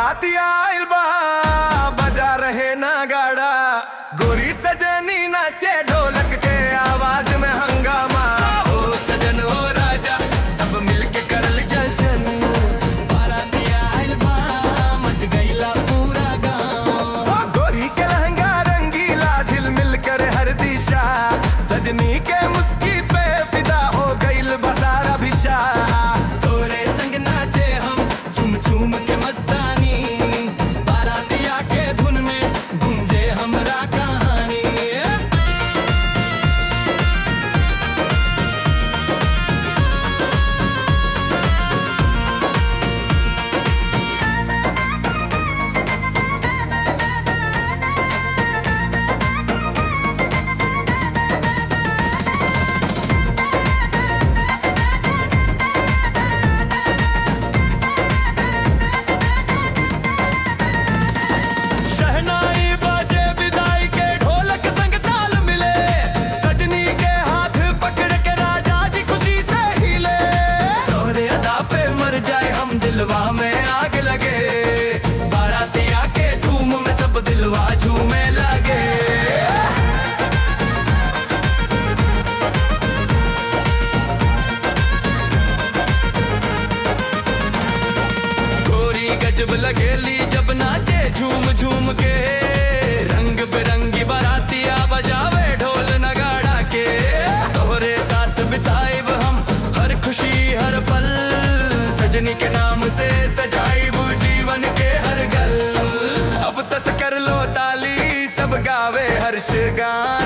बाराती आइल बा बजा रहे ना गाड़ा गोरी सजनी नाचे ढोलक के आवाज में हंगामा ओ सजन ओ राजा सब मिलके करल जशन बाराती आइल बा मच गईला पूरा गांव गोरी के लहंगा रंगीला झिलमिल कर हर दिशा सजनी के मुस्की पे फिदा हो गईल बसारा भिशा तोरे संग नाचे हम झूम झूम के मस्तानी बारातिया के धुन में गूंजे हमरा कहानी शहनाई बाजे विदाई के ढोलक संग ताल मिले सजनी के हाथ पकड़ के राजा जी खुशी से हिले तोरे अदा पे मर जाए हम दिलवा में आग लगे बारातिया के धूम में सब दिलवा झूमे लगे गोरी गजब लगेली जब नाचे झूम झूम के रंग बिरंगी बारातिया बजावे ढोल नगाड़ा के तोहरे साथ बिताएब हम हर खुशी हर पल सजनी के नाम से सजाइब जीवन के हर गल अब तस कर लो ताली सब गावे हर्ष गान